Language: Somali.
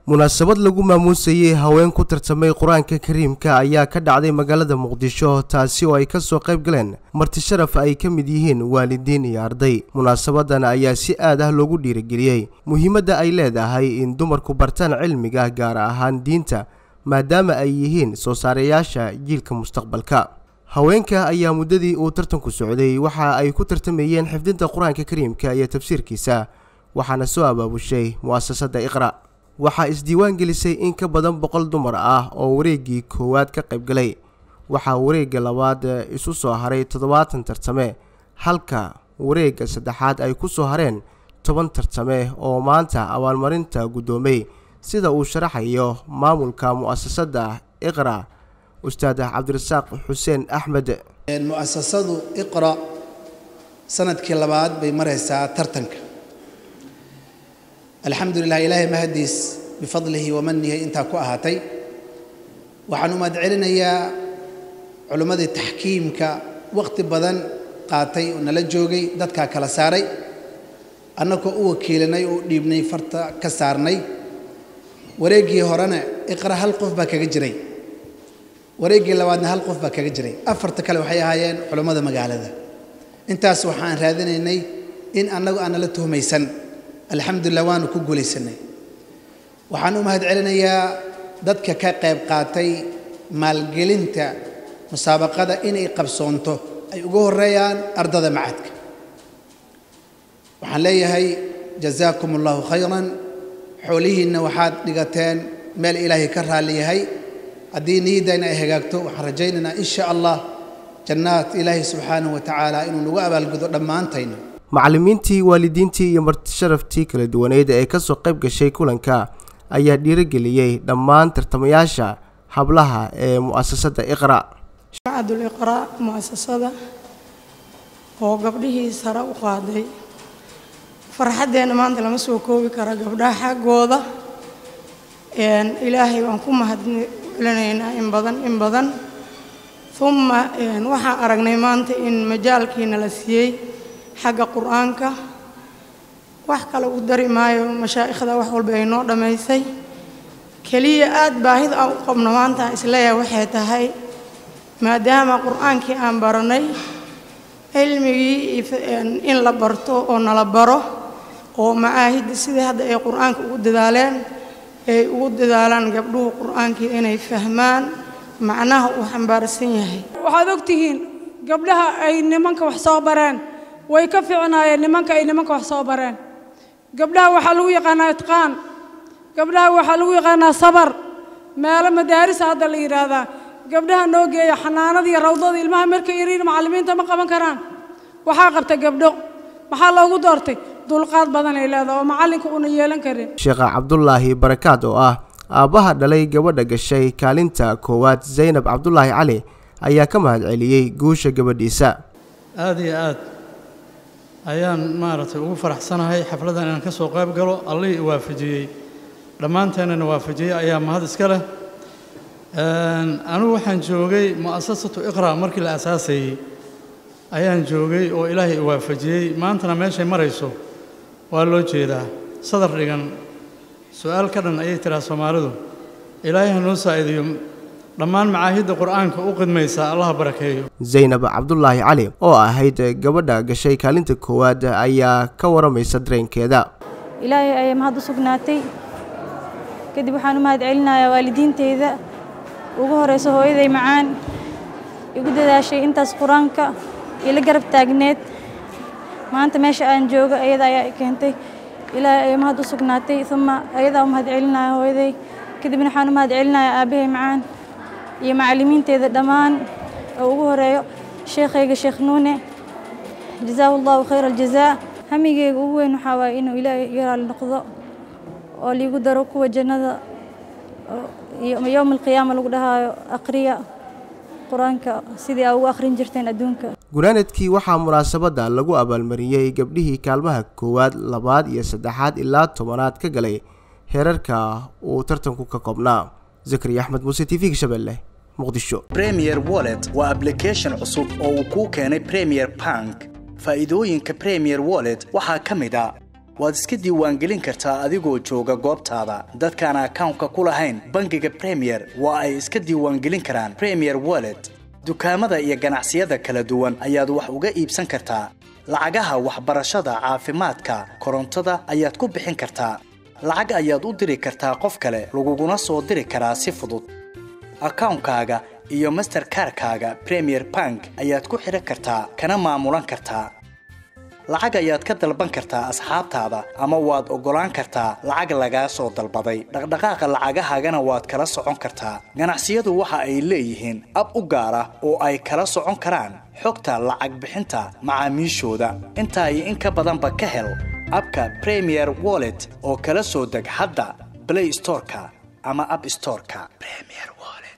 munaasabad lagu maamuusayey haween ku tartamay qur-aanka kariimka ayaa ka dhacday magaalada muqdisho taasi oo ay kasoo qayb galeen marti sharaf ay ka mid yihiin waalidiin iyo arday munaasabadan ayaa si aad ah loogu dhiirigeliyey muhiimadda ay leedahay in dumarku bartaan cilmiga gaar ahaan diinta maadaama ay yihiin soo saareyaasha jiilka mustaqbalka haweenka ayaa muddadii uu tartanku socday waxa ay ku tartamayeen xifdinta qur-aanka kariimka iyo tafsiirkiisa waxaana soo abaabushay mu'asasada iqra waxaa isdiiwaan gelisay in ka badan boqol dumar ah oo wareeggii koowaad ka qayb galay waxaa wareegga labaad isu soo haray toddobaatan tartame halka wareegga saddexaad ay ku soo hareen toban tartame oo maanta abaalmarinta guddoomay sida uu sharaxayo maamulka mu'asasada iqra ustaad cabdirasaaq xuseen axmed mu'asasadu iqra sanadkii labaad bay maraysaa tartanka alxamdulilah ilaahay mahadiis bifadlihi wa manihi intaa ku ahaatay waxaan u mahad celinayaa culimmadii taxkiimka waqti badan qaatay oo nala joogay dadkaa kala saaray annagoo u wakiilinay oo u dhiibnay farta ka saarnay wareeggii horena iqra hal qof baa kaga jiray wareeggii labaadna hal qof baa kaga jiray afarta kale waxay ahaayeen culummada magaalada intaas waxaan raadinaynay in annagu aan nala tuhmaysan alxamdulilah waanu ku guulaysanay waxaan u mahad celinayaa dadka ka qayb qaatay maalgelinta musaabaqada inay qabsoonto ay ugu horeeyaan ardada macadka waxaan leeyahay jazaakum allahu khayran xoolihiinna waxaad dhigateen meel ilaahay ka raalli yahay haddii niyadayna ay hagaagto waxaan rajaynaynaa in sha allah jannaad ilaahay subxaanahu wa tacaala inuu nagu abaalgudo dhammaantayna macallimiintii waalidiintii iyo martisharaftii kala duwaneyd ee kasoo qayb gashay kulanka ayaa dhiirigeliyey dhammaan tartamayaasha hablaha ee mu'asasada iqra macadul iqraa mu'asasada oo gabdhihii sare u qaaday farxaddeenna maanta lama soo koobi kara gabdhaha xaggooda ilaahay waan ku mahadcelinaynaa in badan in badan uma waxaan aragnay maanta in majaalkiina la siiyey xagga qur-aanka wax kale u dari maayo mashaa'ikhda wax walba ay noo dhammaysay keliya aada baahida aan u qabno maanta aan isleeyahay waxay tahay maadaama qur-aankii aan baranay cilmigii in la barto oo nala baro oo macaahidda sidai hadda ay qur-aanka ugu dadaaleen ay ugu dadaalaan gabdhuhu qur-aankii inay fahmaan macnaha uu xambaarsan yahay waxaad ogtihiin gabdhaha ay nimanka wax soo bareen way ka fiicnaayeen nimanka ay nimanka wax soo bareen gabdhaha waxaa lagu yaqaanaa itqaan gabdhaha waxaa lagu yaqaanaa sabar meelo madaarisa hadda la yidhaahdaa gabdhaha noo geeya xanaanada iyo rawdada ilmaha markay yariin macallimiinta ma qaban karaan waxaa qabta gabdho maxaa loogu doortay dulqaad badan ay leedaha oo macallinka una yeelan karin sheekha cabdulaahi barakaad oo ah aabbaha dhalay gabadha gashay kaalinta koowaad zaynab cabdulaahi cali ayaa ka mahad celiyey guusha gabadhiisa aada iyo aad ayaan maaragtay ugu faraxsanahay xafladdan inaan ka soo qayb galo allihii i waafajiyey dhammaanteennana waafajiyey ayaa mahad iska leh anigu waxaan joogay mu'asasatu iqra markii la asaasayey ayaan joogay oo ilaahay i waafajiyey maantana meeshay marayso waa loo jeedaa sadar dhigan su-aal ka dhan ayay tiraa soomaalidu ilaahay ha noo saa'idiyo dhammaan macaahidda qur'aanka u qidmaysa allaha barakeeyo zaynab cabdulaahi cali oo ahayd gabadha gashay kaalinta koowaad ayaa ka waramaysa dareenkeeda ilaahay ayaa mahad u sugnaatay kadib waxaan u mahad celinayaa waalidiinteyda ugu horeyso hooyaday macaan igu dadaashay intaas qur-aanka ila garab taagneed maanta meesha aan joogo ayada ayaa i keentay ilaahay ayaa mahad u sugnaatay uma ayadaa u mahad celinaya hooyaday kadibna waxaan u mahad celinayaa aabbahay macaan iyo macallimiinteeda dhammaan oo ugu horeeyo sheekhayga sheekh nuune jazaahu allahu khayra aljazaa hamigeyga ugu weyn waxaa waaye inuu ilaahay iga raali noqdo oo liigu daro kuwa jannada iyo yowma alqiyaama lagu dhahaayo aqriya qur-aanka sidii aa ugu akhrin jirteen adduunka gunaanadkii waxaa munaasabadda lagu abaalmariyey gabdhihii kaalmaha koowaad labaad iyo saddexaad ilaa tobanaad ka galay heerarka uu tartanku ka koobnaa zakariya axmed muuse t v-ga shabeelle muqdisho premier wallet waa ablication cusub oo uu kuu keenay premier bank faa'iidooyinka premier wallet waxaa ka mid a waad iska diiwaangelin kartaa adigoo jooga goobtaada dadkaan akawnka ku lahayn bangiga bremiyer waa ay iska diiwaangelin karaan bremiyer wallet dukaamada iyo ganacsiyada kala duwan ayaad wax uga iibsan kartaa lacagaha waxbarashada caafimaadka korontada ayaad ku bixin kartaa lacag ayaad u diri kartaa qof kale laguguna soo diri karaa si fudud akawnkaaga iyo masterkarkaaga bremiyer bank ayaad ku xidhan kartaa kana maamulan kartaa lacag ayaad ka dalban kartaa asxaabtaada ama waad oggolaan kartaa lacag lagaa soo dalbaday dhaqdhaqaaqa lacagahaagana waad kala socon kartaa ganacsiyadu waxa ay leeyihiin ab u gaar ah oo ay kala socon karaan xogta lacag bixinta macaamiishooda intaa iyo in ka badanba ka hel abka bremiyer wallet oo kala soo deg hadda blay storeka ama ab storeka